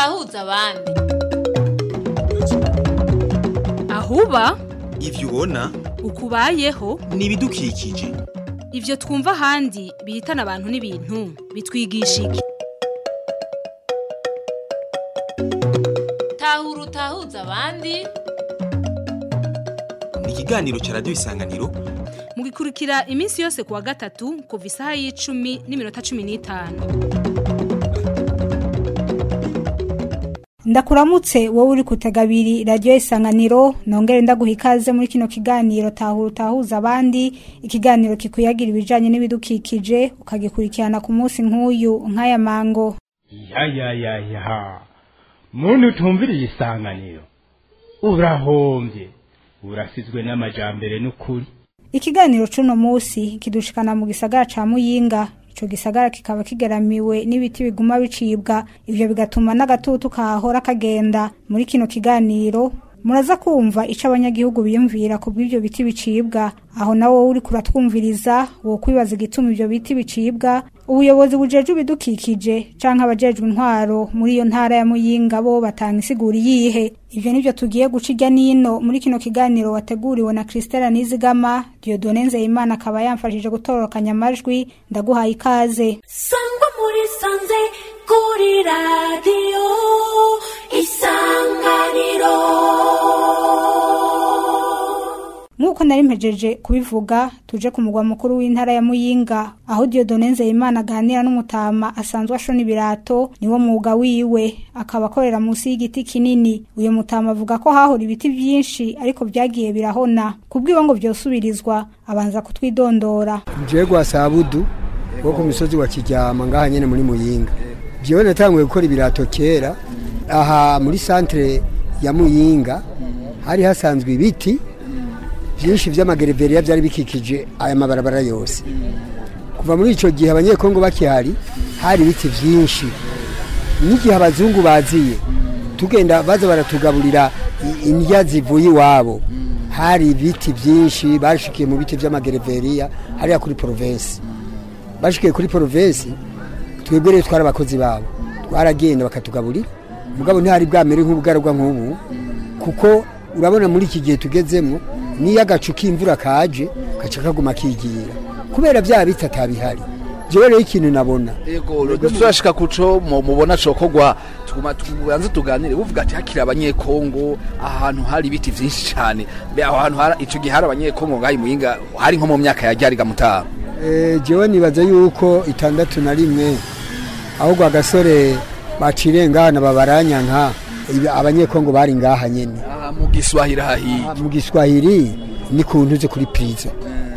utahuza abandi ahuba ivyo ubona ukubayeho ni ibidukikije ivyo twumva ahandi bihitana abantu n'ibintu bitwigisha iki tahura utahuza abandi ni ikiganiro ca radiyo isanganiro mugikurikira iminsi yose kuwa gatatu kuva isaha y'icumi n'iminota cumi n'itanu ndakuramutse wowe uri kutega abiri radiyo isanganiro nongere ndaguha ikaze muri kino kiganiro tahura utahuza abandi ikiganiro kikuyagira ibijanye n'ibidukikije ukagikurikirana ku munsi nk'uyu nk'aya mango ya ya ya ya muntu utumviriye isanganiro urahombye urasizwe n'amajambere n'ukuri ikiganiro c'uno musi kidushikana mu gisagara ca muyinga ico gisagara kikaba kigeramiwe n'ibiti biguma bicibwa ivyo bigatuma n'agatutu kahora kagenda muri kino kiganiro muraza kumva ico abanyagihugu biyumvira ku bw'ivyo biti bicibwa aho nawo uri kuratwumviriza wo kwibaza igituma ivyo biti bicibwa ubuyobozi bujeje ibidukikije canke abajejwe intwaro muri iyo ntara ya muyinga bo batanga isiguri yihe ivyo nivyo tugiye guca irya nino muri kino kiganiro wateguriwe na Christella Nizigama Dieudonne Nzeyimana akaba yamfashije gutororokanya amajwi ndaguhaye ikaze sangwa muri sanze kuri radiyo isanganiro nk'uko nari mpejeje kubivuga tuje ku mugwa mukuru w'intara ya muyinga aho Dieudonne Nzeyimana aganira n'umutama asanzwe ashona ibirato niwo mwuga wiwe akaba akorera munsi y'igiti kinini uyu mutama avuga ko hahora ibiti byinshi ariko byagiye birahona kubw'ibo ngo vyosubirizwa abanza kutwidondora jewe gwa sabudu wo ku misozi wa kijyama ngaha nyene muri muyinga jewe natanguye gukora ibirato kera aha muri santere ya muyinga hari hasanzwe ibiti byinshi vy'amagereveriya byari bikikije aya mabarabara yose kuva muri ico gihe abanyekongo bakihari hari ibiti vyinshi n'igihe abazungu baziye tugenda baza baratugaburira i- indya zivuye iwabo hari ibiti byinshi bashikiye mu biti vy'amagereveriya hariya kuri provinsi bashikiye kuri provinsi twebwe rero twari abakozi babo twaragenda bakatugaburira mugabo ntihari bwamere nk'ubugaragwa nk'ubu kuko urabona muri iki gihe tugezemo niyo agacu k'imvura kaje gaca kaguma kigira kubera bya biti atabihari jewe rero ikintu nabona Ego turashika kuco mu- mubona cokogwa tuguma tubanze tuganire buvuga ati hakiri abanyekongo ahantu hari ibiti vyinshi cyane mbe aho hantu hari ico gihe hari abanyekongo ngahi muyinga hari nko mu myaka ya ryari gamutaha Eh, jewe nibaza yuko itandatu na rimwe ahubwo agasore bacire ngahana babaranyanka ibi- abanyekongo bari ngaha nyene Ah, mu giswahili hahi Ah, mu giswahili ni kuntu ze kuri prizo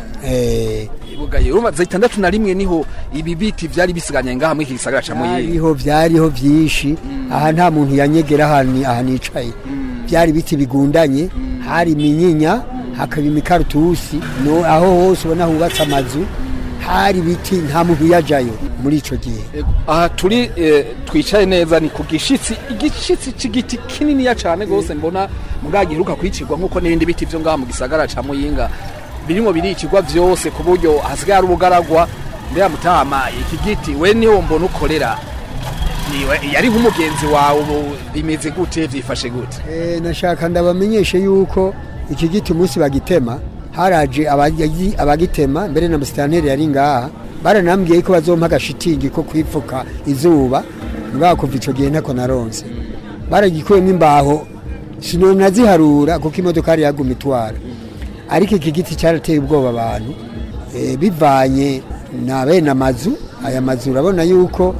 eh bugaye urumva za itandatu na rimwe niho ibi biti vyari bisiganye ngaha muri iki gisagara ca muyinga byariho byariho byinshi aha nta muntu yanyegera ahantu aha nicaye byari biti bigundanye hari iminyinya hakaba imikaratusi no aho hose ubona hubatse amazu hari ibiti nta muntu yajayo muri ico gihe Ego, aha turi eh, twicaye neza ni ku gishitsi igishitsi c'igiti kininiya cane gose mbona muga giheruka kwicirwa nkuko n'ibindi biti vyo ngaha mu gisagara ca muyinga birimo biricirwa vyose ku buryo hasigaye ari ubugaragwa mbera mutama iki giti we niwo mbona ukorera niwe yari nk'umugenzi wawe ubu bimeze gute vyifashe gute Eh, nashaka ndabamenyeshe yuko iki giti umunsi bagitema haraje abagi- abagitema mbere na musitanteri yari ngaha baranambwiye ko bazompa agashitingi ko kwipfuka izuba mugabo kuva ico gihe ntako naronse baragikuyemo imbaho sinonaziharura kuko imodoka yari yaguma itwara ariko iki giti cyarateye ubwoba abantu eh, bivanye na bene amazu aya mazu urabona yuko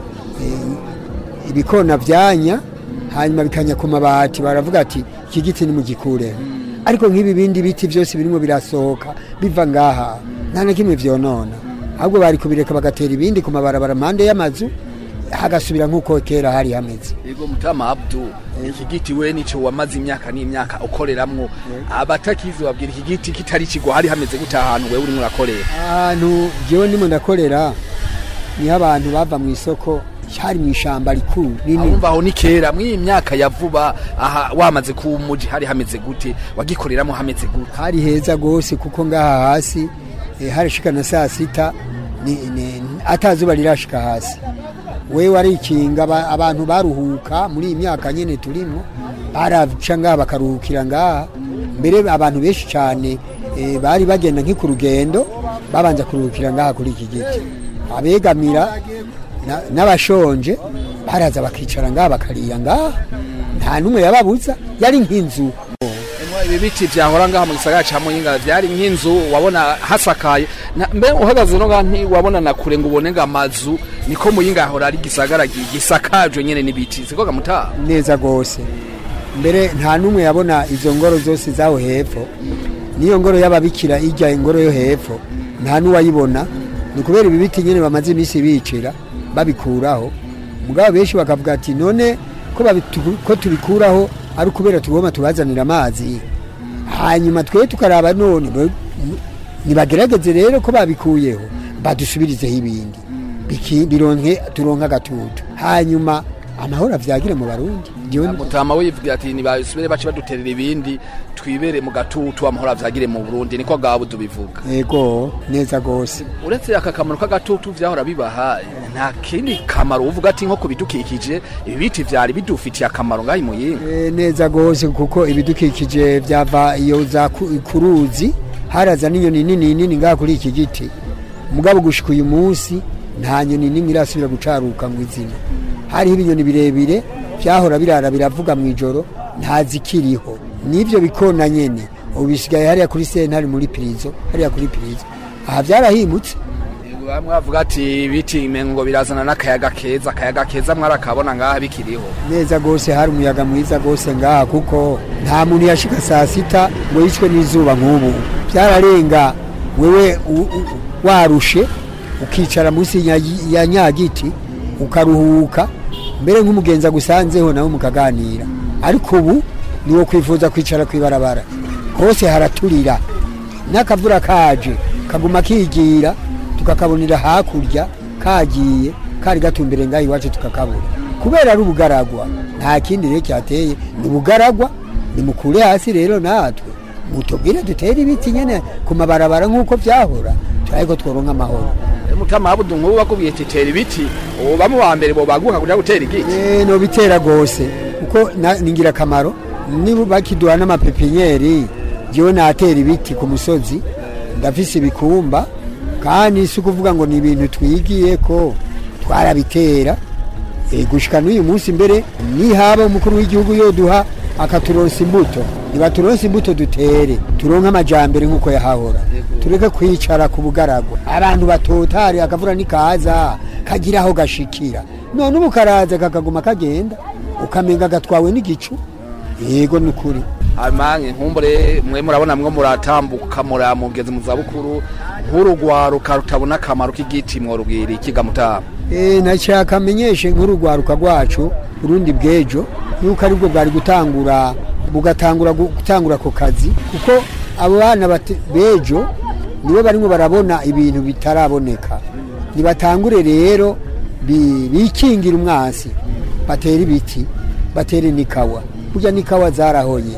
eh, ibikona byanya hanyuma bikanya ku mabati baravuga ati iki giti ni mugikureho ariko nk'ibi bindi biti byose birimo birasohoka biva ngaha nta na kimwe vyonona ahubwo bari kubireka bagatera ibindi ku mabarabara mpande y'amazu hagasubira nk'uko kera hari hameze Ego mutama Abdu iki giti we nico wamaze imyaka n'imyaka ukoreramwo abatakizi babwira iki giti kitari kigwa hari hameze gute ahantu wewe urimo urakorera ahantu jewe ndimo ndakorera niho abantu bava mu isoko hari mu ishamba rikuru rinini Ahumva aho ni kera mw'iyi myaka ya vuba aha wamaze ku muji hari hameze gute wagikoreramo hameze gute hari heza gose kuko ngaha hasi eh, harashika na saa sita ni- ni- atazuba rirashika hasi we warikinga aba- abantu baruhuka muri iyi myaka nyene turimo baraca ngaha bakaruhukira ngaha mbere abantu benshi cyane eh, bari bagenda nk'i ku rugendo babanza kuruhukira ngaha kuri iki giti abegamira na- n'abashonje baraza bakicara ngaha bakariya ngaha nta n'umwe yababuza yari nk'inzu Emwa, ibi biti vyahora ngaha mu gisagara ca muyinga vyari nk'inzu wabona hasakaye Na- mbe uhagaze no ngaha ntiwabona na kure ngo ubone ngo amazu niko muyinga yahora ari gisagara gi- gisakajwe nyene n'ibiti siko gamutaha neza rwose mbere nta n'umwe yabona izo ngoro zose zaho hepfo n'iyo ngoro y'ababikira ijya ingoro yo hepfo nta n'uwayibona ni ukubera ibi biti nyine bamaze iminsi bicira babikuraho mugabo benshi bakavuga ati none ko babitu- ko tubikuraho ari ukubera tugomba tubazanira amazi hanyuma twe tukaraba none bo- nibagerageze rero ko babikuyeho badusubirizeho ibindi Biki- bironke turonke agatutu hanyuma amahoro avyagire mu barundi Jewe- mutama we yivugira ati nibasubire bace baduterera ibindi twibere mu gatutu amahoro avyagire mu burundi niko gabo tubivuga ego neza gose uretse aka kamaro k'agatutu vyahora bibaha nta kindi kamaro uvuga ati nko ku bidukikije ibi biti vyari bidufitiye akamaro ngaho imuyinga e, neza gose kuko ibidukikije vyava iyo za ku- kuruzi haraza n'inyoni nini nini ngaha kuri iki giti mugabo gushika uyu munsi nta nyoni nimwe irasubira gucaruka ngo izina hariho ibinyoni birebire vyahora birara biravuga mu ijoro nta zikiriho n'ivyo bikona nyene ubu bisigaye hariya kuri sentare muri pirizo hariya kuri pirizo aha vyarahimutse bamwe bavuga ati ibiti ngo birazana n'akayaga keza akayaga keza mwarakabona ngaha bikiriho neza gose hari umuyaga mwiza gose ngaha kuko nta muntu yashika saa sita ngo yicwe n'izuba nk'ubu byararenga wewe u- u- warushe ukicara munsi ya nya- ya nyagiti ukaruhuka mbere nk'umugenzi agusanzeho nawe mukaganira ariko ubu niwo kwifuza kwicara kwibarabara hose haraturira n'akavura kaje kaguma kigira tukakabonera hakurya kagiye kari gatumbere ngaho iwacu tukakabura kubera ari ubugaragwa nta kindi rero cyateye ni ubugaragwa nimukure hasi rero natwe mutubwire dutere ibiti nyene ku mabarabara nk'uko vyahora ariko tworonka amahoro mutama habudu nk'ubu bakubwiye ati tera ibiti ubu bamwe wa mbere bobaguka kuja gutera igiti Eh, no bitera gose kuko na- ni ingirakamaro niba bakiduha n'amapepinyeri jewe natera ibiti ku musozi ndafise ibikumba kandi si ukuvuga ngo ni ibintu twigiye ko twarabitera e, gushika n'uyu munsi mbere nihaba umukuru w'igihugu yoduha akaturonsa imbuto nibaturonsa imbuto dutere turonke amajambere nk'uko yahahora tureke kwicara ku bugaragwa abantu batotari akavura nikaza kagira aho gashikira none ubu karaza kakaguma kagenda ukamenga gatwawe n'igicu yego ni ukuri amange nkumbure mwe murabona mwe muratambuka muramugeze mu zabukuru nk'urugwaruka rutabona akamaro k'igiti mworubwira ikiga mutama e, nashaka amenyeshe nk'urugwaruka rwacu urundi bw'ejo yuko aribwo bwari gutangura bugatangura gu- gutangura ako kazi kuko abo bana bate- b'ejo nibo barimo barabona ibintu bitaraboneka nibatangure rero bi- bikingira umwansi batera ibiti batere n'ikawa burya n'ikawa zarahonye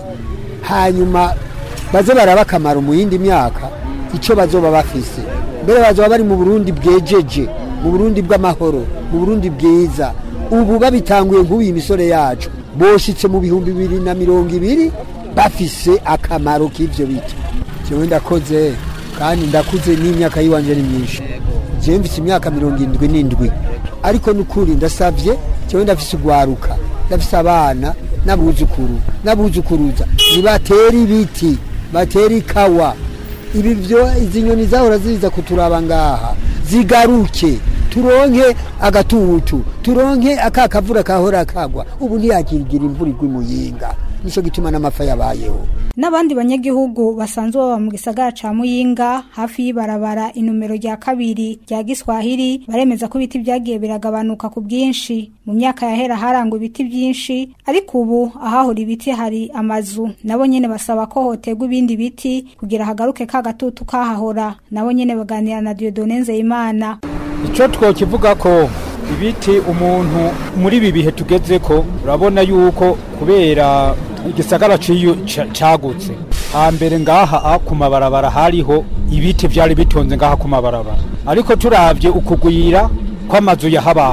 hanyuma baze baraba akamaro mu yindi myaka icyo bazoba bafise mbere bazoba bari mu burundi bwejeje mu burundi bw'amahoro mu burundi bwiza ubu babitanguye nk'ubu iyi misore yacu boshitse mu bihumbi bibiri na mirongo ibiri bafise akamaro k'ivyo biti jewe ndakoze kandi ndakuze n'imyaka yiwanje ni myinshi jewe mfise imyaka mirongo indwi n'indwi ariko nukuri ndasavye jewe ndafise ugwaruka ndafise abana n'abuzukuru n'abuzukuruza nibatera ibiti batera ikawa ibi byo izi nyoni zahora ziza kuturaba ngaha zigaruke turonke agatutu turonke aka kavura kahora kagwa ubu ntiyakirigira imvura igwa imuyinga nico gituma n'amafa yabayeho n'abandi banyagihugu basanzwe baba mu gisagara ca muyinga hafi y'ibarabara inomero rya kabiri rya giswahili baremeza ko ibiti vyagiye biragabanuka ku bwinshi mu myaka yahera harangwa ibiti vyinshi ariko ubu ahahora ibiti hari amazu nabo nyene basaba ko hotegwa ibindi biti kugira hagaruke ka gatutu kahahora nabo nyene baganira na Dieudonne Nzeyimana icyo twokivuga ko ibiti umuntu muri ibi bihe tugeze ko urabona yuko kubera igisagara ciyo ca- cagutse hambere ngaha a ku mabarabara hariho ibiti vyari bitonze ngaha ku mabarabara ariko turavye ukugwira kw'amazu yahabaye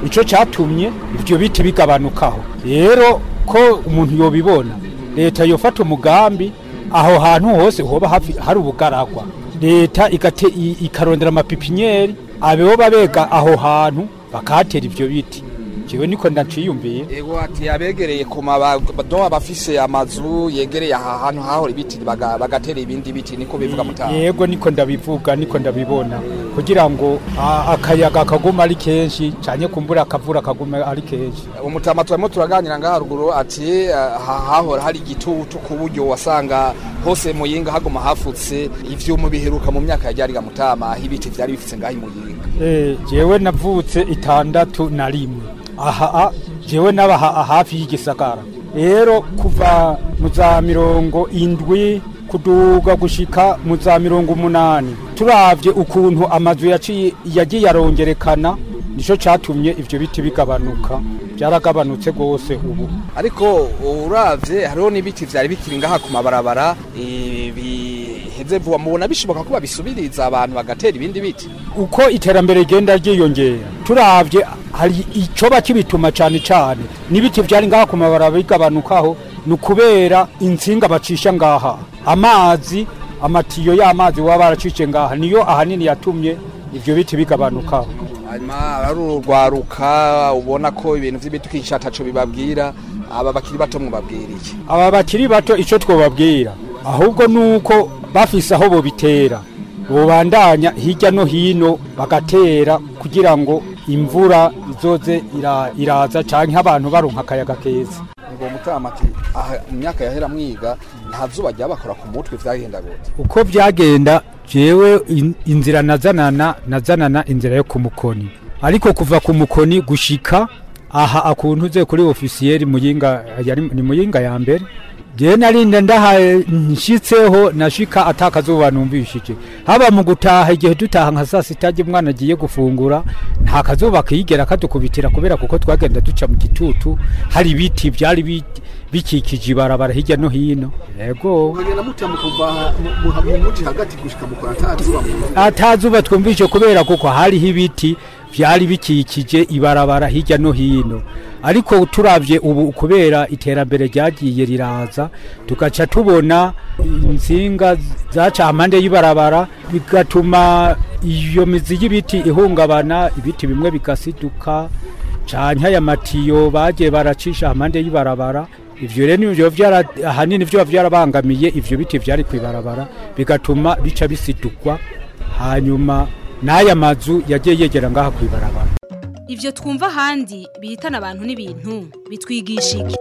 ico catumye ivyo biti bigabanukaho rero ko umuntu yobibona leta yofata umugambi aho hantu hose hoba hafi hari ubugaragwa leta igate i- ikarondera amapipinyeri abeho bega aho hantu bakahatera ivyo biti jewe niko ndaciyumviye ego ati abegereye ku mabado abafise amazu yegereye aha hantu hahora ibiti baga- bagatera ibindi biti niko bivuga mutaha yego niko ndabivuga niko ndabibona kugira ngo a- akayaga kaguma ari kenshi canke kumbura akavura kaguma ari kenshi umutama turimo turaganira ngaha haruguru ati ah, ha- hahora hari igitutu ku buryo wasanga hose muyinga haguma hafutse ivyuma biheruka mu myaka yajyariga mutama aho ibiti vyari bifutse ngaho i muyinga Eh, jewe navutse itandatu na rimwe aha a- jewe nabaha hafi y'igisagara rero kuva mu za mirongo indwi kuduga gushika mu za mirongo umunani turavye ukuntu amazu yaciye yagiye arongerekana nico catumye ivyo biti bigabanuka byaragabanutse rwose ubu ariko uravye hariho n'ibiti vyari bikiri ngaha ku mabarabara eh, biheze vuba mubona bishoboka ko babisubiriza abantu bagatera ibindi biti uko iterambere rigenda ryiyongera turavye hari icoba kibituma cane cane n'ibiti vyari ngaha ku mabarabara bigabanukaho ni ukubera insinga bacisha ngaha amazi amatiyo y'amazi baba baracishe ngaha niyo ahanini yatumye ivyo biti bigabanukaho hanyuma ari urwaruka ubona ko ibintu vy'ibidukikisha ataco bibabwira aba bakiri bato mubabwira iki aba bakiri bato ico twobabwira ahubwo nuko bafise aho bobitera bobandanya hirya no hino bagatera kugira ngo imvura izoze ira- iraza canke abantu baronka akayaga keza ngo mutama ati aha mu myaka yahera mwiga nta zuba ryabakora ku mutwe vyagenda gute uko byagenda jewe in- inzira nazanana nazanana inzira yo ku mukoni ariko kuva ku mukoni gushika aha akuntu uze kuri ofisiyeri muyinga yari ni muyinga ya mbere je narinda ndaha nshitseho nashika atakazuba numvishije haba mu gutaha igihe dutaha nka saa sita umwana agiye gufungura nta kazuba kiyigera kadukubitira kubera kuko twagenda duca mu gitutu hari ibiti byari bi- bikikije ibarabara hirya no hino yego ukagenda mutama kuva mu muji hagati gushika mu kora nta zuba atazuba twumvise kubera kuko hariho ibiti byari bikikije ibarabara hirya no hino ariko turavye ubu kubera iterambere ryagiye riraza tugaca tubona insinga zaca amande y'ibarabara bigatuma iyo mizi y'ibiti ihungabana ibiti bimwe bigasiduka canke aya matiyo bagiye baracisha amande y'ibarabara ivyo rero nivyo vyara ahanini vyo vyarabangamiye ivyo biti vyari kwibarabara bigatuma bica bisidukwa hanyuma n'aya mazu yagiye yegera ngaha kwibarabara Ivyo twumva ahandi bihitana abantu n'ibintu bitwigisha iki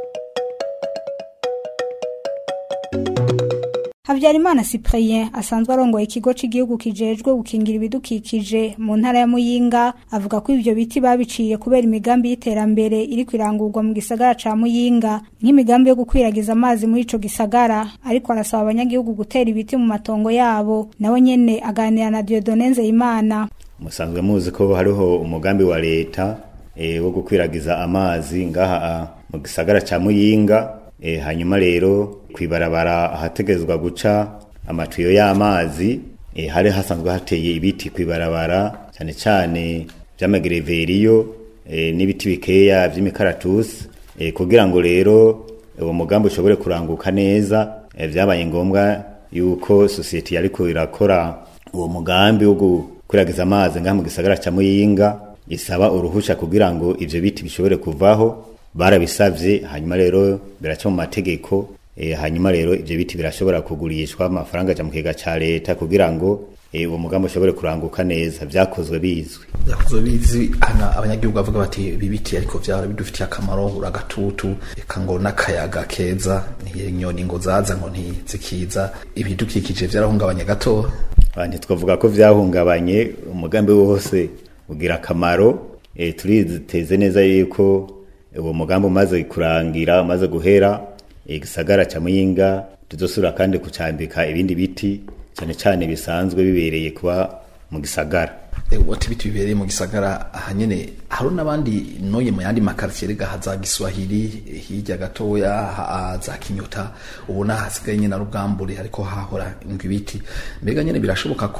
Habyarimana Cyprien asanzwe arongoye ikigo cy'igihugu kijejwe gukingira ibidukikije mu ntara ya Muyinga avuga ko ivyo biti babiciye kubera imigambi y'iterambere iri kwirangurwa mu gisagara ca Muyinga nk'imigambi yo gukwiragiza amazi muri ico gisagara ariko arasaba abanyagihugu gutera ibiti mu matongo yabo nawe nyene aganira na Dieudonne Nzeyimana musanzwe muzi ko hariho umugambi wa leta e, wo gukwiragiza amazi ngaha a, mu gisagara ca muyinga e, hanyuma rero kwibarabara ahategezwa guca amatuyo y'amazi e, hari hasanzwe hateye ibiti kwibarabara cyane cyane vy'amagereveriyo e, n'ibiti bikeya vy'imikaratusi e, kugira ngo rero uwo mugambi ushobore kuranguka neza e, vyabaye ngombwa yuko sosiyete yariko irakora uwo mugambi wo gukwiragiza amazi ngaha mu gisagara ca muyinga isaba uruhusha kugira ngo ivyo biti bishobore kuvaho barabisavye hanyuma rero biraca mu mategeko e, hanyuma rero ivyo biti birashobora kugurishwa amafaranga aja mu kigega ca leta kugira ngo e, uwo mugambi ushobore kuranguka neza vyakozwe bizwi yakozwe bizi hana abanyagihugu bavuga bati ibi biti ariko vyara bidufitiye akamaro uragatutu eka ngo n'akayaga keza inyoni ngo zaza ngo ntizikiza ibidukikije vyarahungabanya gato ntitwavuga ko vyahungabanye umugambi wose ugira akamaro e, turiteze neza yuko uwo mugambi umaze kurangira umaze guhera igisagara ca muyinga tuzosubira kandi kucambika ibindi biti cyane cyane bisanzwe bibereye kuba mu gisagara wati ibiti bibereye mu gisagara ahanyene hari n'abandi noye mu yandi makartier rega haza giswahili hirya gatoya ha- za kinyota ubona hasigaye nyine ari ubwambure ariko hahora ngo ibiti mbega nyene birashoboka ko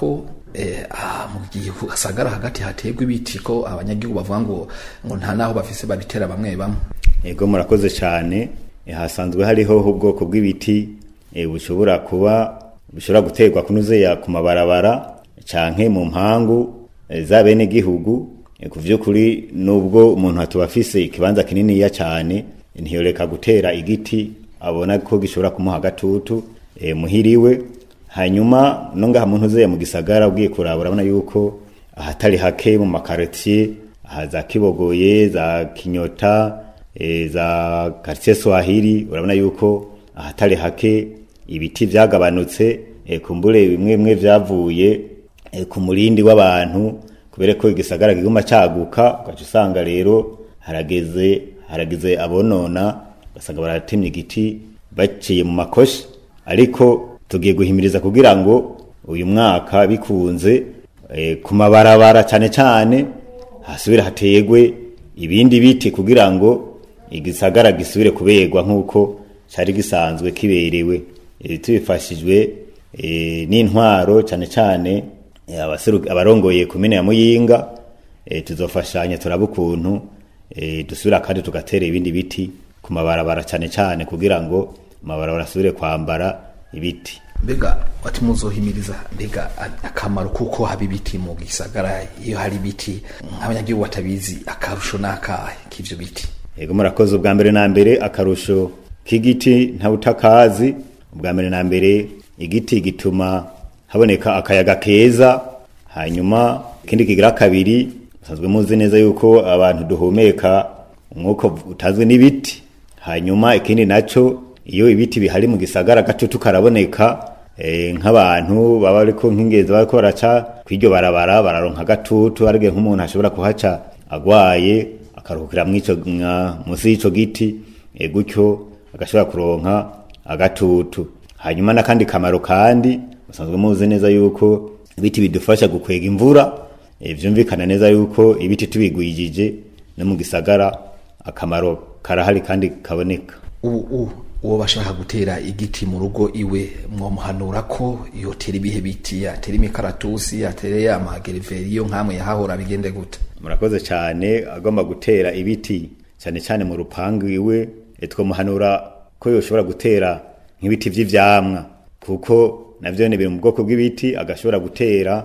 eh, ah, mu gihe hasagara hagati hategwa ibiti ko abanyagihugu bavuga ngo ngo nta naho bafise babitera bamwe bamwe ego murakoze cyane Eh, hasanzwe hariho ubwoko bw'ibiti eh, bushobora kuba bushobora guterwa kunuzeya ku mabarabara canke mu mpangu eh, za bene gihugu Eh, ku vy'ukuri nubwo umuntu atuba afise ikibanza kininiya cyane ntiyoreka gutera igiti abona ko gishobora kumuha agatutu eh, muhiriwe hanyuma no ngaha muntu uzeya mu gisagara ugiye kuraba urabona yuko ahatari hake mu makaritiye aha za kibogoye za kinyota e, za quartier swahili urabona yuko ahatari hake ibiti vyagabanutse e, kumbure bimwe bimwe vyavuye e, ku murindi w'abantu kubera ko igisagara kiguma caguka ugaca usanga rero harageze harageze abonona ugasanga baratemye igiti baciye mu makoshi ariko tugiye guhimiriza kugira ngo uyu mwaka bikunze e, ku mabarabara cyane cyane hasubire hategwe ibindi biti kugira ngo igisagara gisubire kuberwa nk'uko cyari gisanzwe kiberewe e, tubifashijwe e, n'intwaro cyane cyane e, abaseru- abarongoye kumene ya muyinga e, tuzofashanya turaba ukuntu e, dusubira kandi tugatera ibindi biti ku mabarabara cyane cyane kugira ngo amabarabara asubire kwambara ibiti mbega wati muzohimiriza mbega a- akamaro kuko haba ibiti mu gisagara iyo hari ibiti nk'abanyagihugu batabizi akarusho n'akahe k'ivyo biti Ego murakoze ubwa mbere na mbere akarusho k'igiti ntawutakazi ubwa mbere na mbere igiti gituma haboneka akayaga keza hanyuma ikindi kigira kabiri musanzwe muzi neza yuko abantu duhumeka umwuka utazwi n'ibiti hanyuma ikindi naco iyo ibiti bihari mu gisagara gatutu karaboneka eh, nk'abantu baba ariko nk'ingenzi bariko baraca kw'iryo barabara bararonka gatutu arige nk'umuntu ashobora kuhaca agwaye akaruhukira mw'ico mwa- musi y'ico giti e, gutyo agashobora kuronka agatutu hanyuma n'akandi kamaro kandi musanzwe muzi neza yuko ibiti bidufasha gukwega imvura e, vyumvikana neza yuko ibiti tubigwijije no mu gisagara akamaro karahari kandi kaboneka ubu ubu uwo bashaka gutera igiti mu rugo iwe mwomuhanura ko yotera ibihe biti yatera imikaratusi yatera ya magereveriyo nk'amwe yahahora bigende gute murakoze cyane agomba gutera ibiti cyane cyane mu rupangu iwe e, twamuhanura ko yoshobora gutera nk'ibiti vy'ivyamwa kuko navyo ni biri mu bwoko bw'ibiti agashobora gutera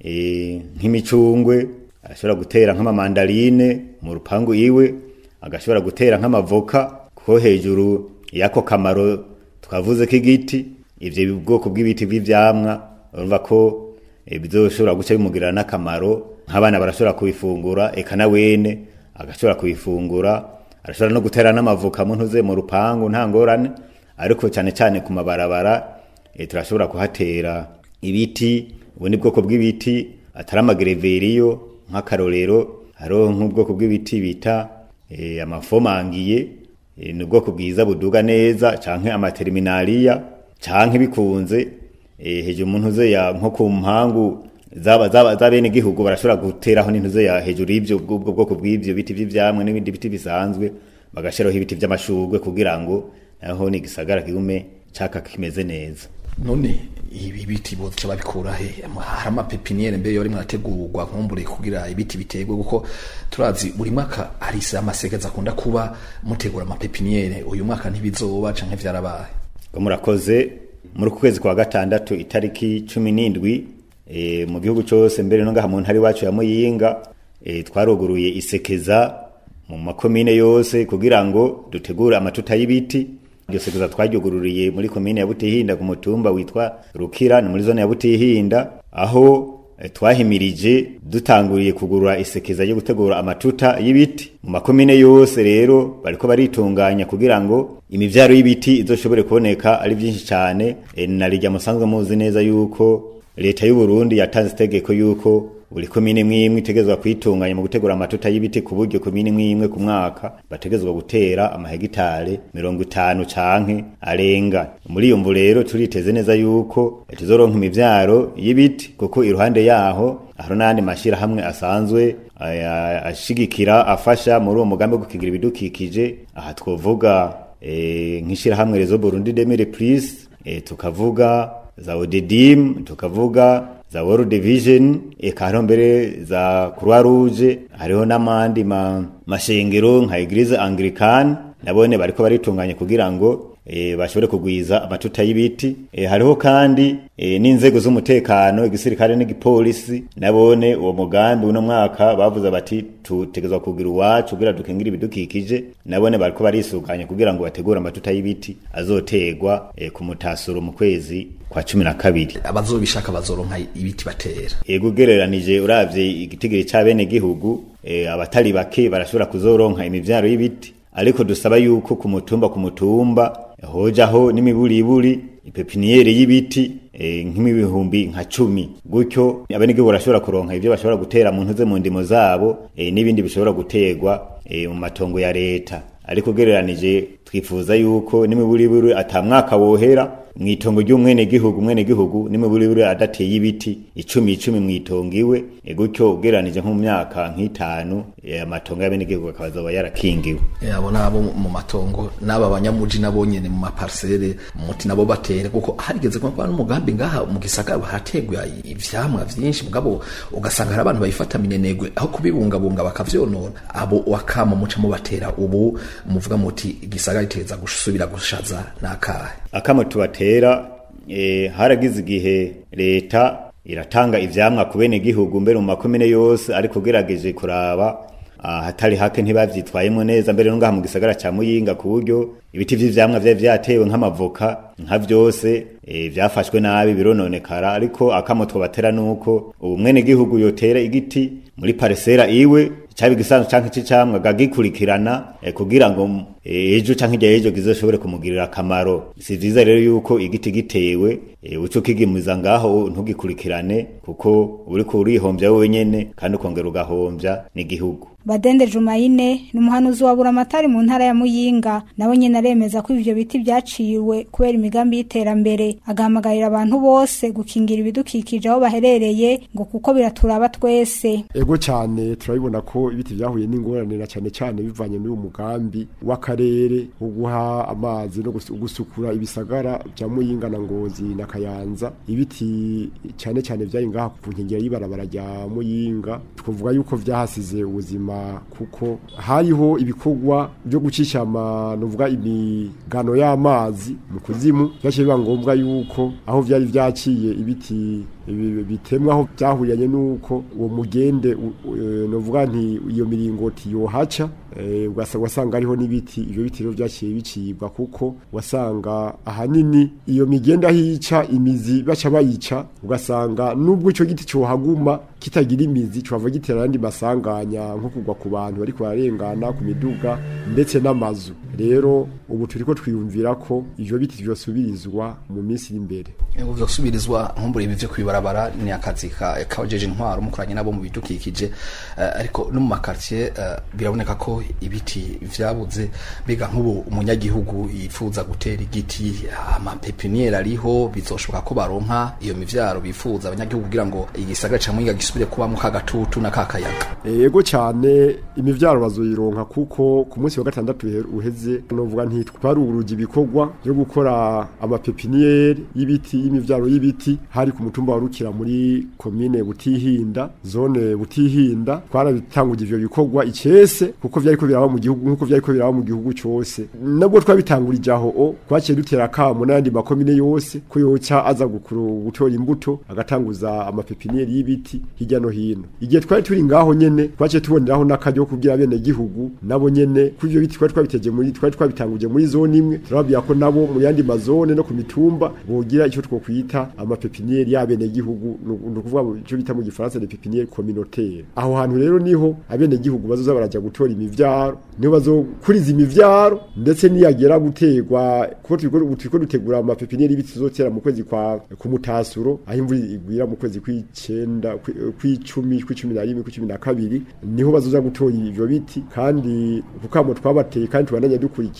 e, nk'imicungwe agashobora gutera nk'amamandarine mu rupangu iwe agashobora gutera nk'amavoka kuko hejuru y'ako kamaro twavuze k'igiti ivyo bwoko bw'ibiti vy'ivyamwa urumva ko e, bizoshobora guca bimugirira n'akamaro nk'abana barashobora kubifungura eka na wene agashobora kubifungura arashobora no gutera n'amavoka mu ntuze mu rupangu nta ngorane ariko cyane cyane ku mabarabara e, turashobora kuhatera ibiti ubundi bwoko bw'ibiti atari amagereveriyo nk'akarorero hariho nk'ubwoko bw'ibiti bita e, amafomangiye e, ni ubwoko bwiza buduga neza canke amaterminaliya canke bikunze e, hejuru mu ntuze ya nko ku mpangu zaba zaba za bene gihugu barashobora guteraho n'intuze ya hejuru y'ivyo ubwo bwoko bw'ivyo biti vy'ivyamwe n'ibindi biti bisanzwe bagashiraho ibiti vy'amashurwe kugira ngo naho ni gisagara kigume caka kimeze neza none ibi biti boca babikura he hari amapepiniyeri mbere yori murategurwa nkumbure kugira ibiti biterwe kuko turazi buri mwaka hari isi amasekeza akunda kuba mutegura amapepiniyeri uyu mwaka ntibizoba canke vyarabaye ngo murakoze muri uku kwezi kwa gatandatu itariki cumi n'indwi e, mu gihugu cose mbere no ngaha mu ntara iwacu ya muyinga e, twaruguruye isekeza mu makomine yose kugira ngo dutegure amatuta y'ibiti iryo sekeza twaryugururiye muri komine ya butihinda ku mutumba witwa rukira ni muri zone ya butihinda aho eh, twahimirije dutanguriye kugurura isekeza ryo gutegura amatuta y'ibiti mu makomine yose rero bariko baritunganya kugira ngo imivyaro y'ibiti izoshobore kuboneka ari vyinshi cane e, narirya musanzwe muzi neza yuko leta y'u Burundi yatanze itegeko yuko buri komine mwimwe itegezwa kwitunganya mu gutegura amatuta y'ibiti ku buryo komine mwimwe ku mwaka bategezwa gutera amahegitare mirongo itanu canke arenga muri iyo mvu rero turiteze neza yuko tuzoronka imivyaro y'ibiti kuko iruhande yaho hariho n'ayandi mashirahamwe asanzwe aya- ashigikira afasha muri uwo mugambi wo gukingira ibidukikije aha twovuga eh, nk'ishirahamwe rezo Burundi Demire Plus eh, tukavuga za odedim tukavuga za World Vision eka hariho mbere za Croix Rouge hariho n'amandi ma, mashengero nka Eglise Anglicane nabone bariko baritunganya kugira ngo e, bashobore kugwiza amatuta y'ibiti e, hariho kandi e, n'inzego z'umutekano igisirikare n'igipolisi nabone uwo mugambi uno mwaka bavuze bati tutegezwa kugira uwacu kugira dukingira ibidukikije nabone bariko barisuganya kugira ngo bategure amatuta y'ibiti azotegwa e, ku mutasuro mu kwezi kwa cumi na kabiri abazobishaka bazoronka ibiti batera ego ugereranije uravye igitigiri c'abene gihugu e, abatari bake barashobora kuzoronka imivyaro y'ibiti ariko dusaba yuko ku mutumba ku mutumba hojaho n'imiburiburi ipepiniyeri y'ibiti e, nk'imibihumbi nka cumi gutyo abenegihugu barashobora kuronka ivyo bashobora gutera mu ntuze mu ndimo zabo e, n'ibindi bishobora guterwa e, mu matongo ya leta ariko ugereranije twifuza yuko n'imiburiburi ata mwaka wohera mwitongo ry'umwene gihugu umwene gihugu n'imiburiburi adateye ibiti icumi icumi mwitongo iwe e, gutyo ugereranije nko mu myaka nk'itanu e, amatongo y'abene gihugu akaba azoba yarakingiwe e, abo nabo mu matongo n'aba banyamuji nabo nyene mu maparsele muti nabo batere kuko harigeze kuba n'umugambi ngaha mu gisagara hategwa ivyamwa vyinshi mugabo ugasanga hari abantu bayifata minenegwe aho kubibungabunga bakavyonona abo wakama muca mubatera ubu muvuga muti igisagara iteza gusubira gushaza nakahe akamo tubatera e, haragize igihe leta iratanga ivyamwa ku bene gihugu mbere mu makomine yose ariko ugerageje kuraba hatari hake ntibavyitwayemo neza mbere no ngaha mu gisagara ca Muyinga ku buryo ibiti vy'ivyamwa vyari vyatewe nk'amavoka nka vyose e, vyafashwe nabi birononekara ariko akamo twobatera nuko ubu mwene gihugu yotera igiti muri paresera iwe cyabi gisanzwe canke c'icamwa gagikurikirana e, kugira ngo ejo canke irya ejo kizoshobore kumugirira akamaro si vyiza rero yuko igiti gitewe e, uco kigimiza ngaho ntugikurikirane kuko uriko urihombya wewe nyene kandi ukongera ugahombya n'igihugu Badende Jumaine ni umuhanuzi wa Buramatari mu ntara ya Muyinga nawe nyene aremeza ko ivyo biti vyaciwe kubera imigambi y'iterambere agahamagarira abantu bose gukingira ibidukikije aho baherereye ngo kuko biraturaba twese ego cyane turabibona ko ibiti vyahuye n'ingorane na cyane cyane bivanye n'uyu mugambi w'akarere wo guha amazi no gusukura ibisagara vya Muyinga na Ngozi na Kayanza ibiti cyane cyane vyari ngaha ku nkengera y'ibarabara rya Muyinga twavuga yuko vyahasize ubuzima kuko hariho ibikorwa byo gucisha amanuvuga imigano y'amazi mu kuzimu byaciye biba ngombwa yuko aho byari vyaciye ibiti bitemwa aho byahuriyanye nuko uwo mugende novuga nti iyo miringoti yohaca wasanga ariho n'ibiti ivyo biti rero vyaciye bicibwa kuko wasanga ahanini iyo migenda hica imizi baca bayica ugasanga nubwo ico giti cohaguma kitagira imizi cova gitera ayandi masanganya nko kugwa ku bantu bariko bararengana ku miduga ndetse n'amazu rero ubu turiko twiyumvira ko ivyo biti vyosubirizwa mu minsi y'imbere ego vyosubirizwa nkumbura ibi vyo kwibarabara ni akazi kabajeje intwaro mukoranye nabo mu bidukikije uh, ariko no mu makartier uh, biraboneka ko ibiti vyabuze biga nk'ubu umunyagihugu yifuza gutera igiti amapepiniere ariho bizoshoboka ko baronka iyo mivyaro bifuza abanyagihugu kugira ngo igisagara ca Muyinga gisubire kubamwo kagatutu na kakayaga ego cyane imivyaro bazoyironka kuko ku munsi wa gatandatu uheze novuga nti twaruguruje ibikorwa byo gukora amapepiniere y'ibiti y'imivyaro y'ibiti hari ku mutumba wa Rukira muri komine Butihinda zone Butihinda twarabitanguje ivyo bikorwa icese kuko vyari ko biraba mu gihugu nkuko vyari ko biraba mu gihugu cyose nabwo twabitangurije aho o twaciye dutera kamo n'andi makomine yose ko yoca aza gukuru gutora imbuto agatanguza amapepiniere y'ibiti hirya no hino igihe twari turi ngaho nyene twaciye tuboneraho n'akaryo kugira bene gihugu nabo nyene ku ivyo biti twari twabiteje muri twari twabitanguje muri zone imwe turababwira ko nabo mu yandi mazone no ku mitumba bogira ico twokwita amapepiniere y'abene gihugu ni ukuvuga ico bita mu gifaransa de pepiniere communautaire aho hantu rero niho abene gihugu bazoza baraja gutora imivyaro niho bazokuriza imivyaro ndetse niyagera gutegwa kuko turiko dutegura amapepiniere y'ibiti tuzotera mu kwezi kwa ku mutasuro aho imvura igwira mu kwezi kw'icenda kw'icumi kw'icumi na rimwe kw'icumi na kabiri niho bazoza gutora ivyo biti kandi kukamo twabateye kandi tubandanya dukurikirana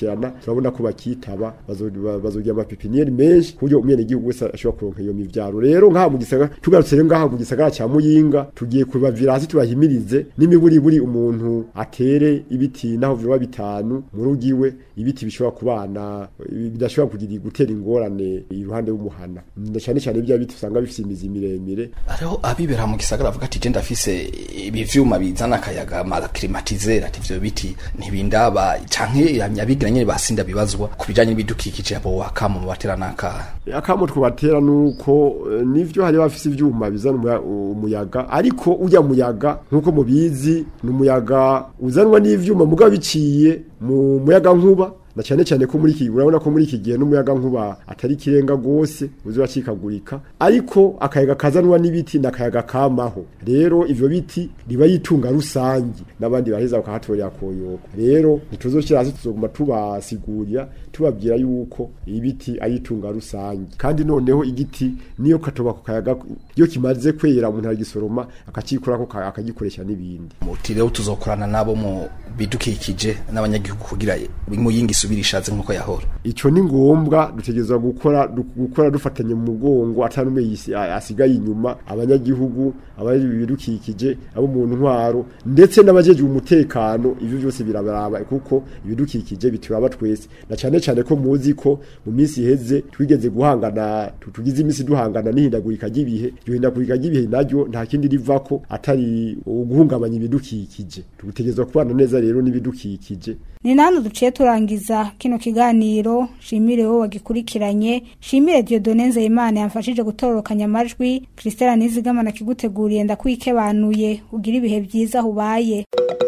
turabona ko bakitaba bazo- ba- bazogira amapepiniyeri menshi ku buryo umwenegihugu wese ashobora kuronka iyo mivyaro rero ngaha mu gisagara tugarutse rero ngaha mu gisagara ca muyinga tugiye kubavira hasi tubahimirize n'imiburiburi umuntu atere ibiti naho vyoba bitanu mu rugo iwe ibiti bishobora kubana bidashobora kugira gutera ingorane iruhande y'umuhana na cyane cyane bya biti usanga bifite imizi miremire hariho abibera mu gisagara bavuga ati je ndafise ibi vyuma bizana akayaga climatiseur ati ivyo biti ntibindaba canke abigira nyene basinda bibazwa ku bijanye n'ibidukikije abo wakama mu batera naka akamo twabatera nuko eh, nivyo hari bafise ivyuma bizana umuya- umuyaga ariko ujya muyaga nkuko mubizi ni umuyaga uzanwa n'ivyuma mugabo biciye mu muyaga nkuba na cyane cyane ko muri iki urabona ko muri iki gihe n'umuyaga nkuba atari kirenga gose uzuracikagurika ariko akayaga kazanwa n'ibiti n'akayaga kamaho rero ivyo biti riba yitunga rusangi n'abandi baheza bakahatorera koyoka rero ntituzoshira hasi tuzoguma tubasigurira tubabwira yuko ibiti ari itunga rusangi kandi noneho igiti niyo katoba ku kayaga iyo kimaze kwera umuntu aragisoroma akacikurako ka- akagikoresha n'ibindi muti rero tuzokorana nabo mu bidukikije n'abanyagihugu kugira muyinga isubire ishaze nk'uko yahora ico ni ngombwa dutegerezwa gukora du- gukora dufatanye mu mugongo atanumwe yisi- a- asigaye inyuma abanyagihugu abari ibidukikije abo mu ntwaro ndetse n'abajejwe umutekano ivyo byose birabaraba kuko ibidukikije bituraba twese na cyane cyane ko muzi ko mu minsi iheze twigeze guhangana tu- tugize iminsi duhangana n'ihindagurika ry'ibihe iryo hindagurika ry'ibihe naryo nta kindi rivako atari uguhungabanya ibidukikije tutegerezwa kubana neza rero n'ibidukikije ni nano duciye turangiza kino kiganiro shimire wowe wagikurikiranye shimire Dieudonne Nzeyimana yamfashije gutororokanya amajwi Christelle Nizigama nakiguteguriye ndakwikebanuye ugira ibihe byiza hubaye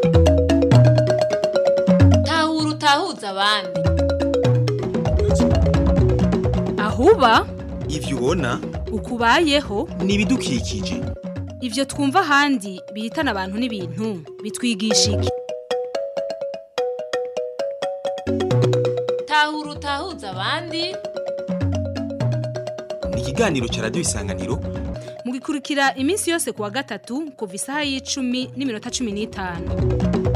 tahura utahuza abandi ahuba ivyo ubona ukubayeho ni ibidukikije ivyo twumva ahandi bihitana abantu n'ibintu bitwigisha iki tahura utahuza abandi ni ikiganiro ca radiyo isanganiro mugikurikira iminsi yose kuwa gatatu kuva isaha y'icumi n'iminota cumi n'itanu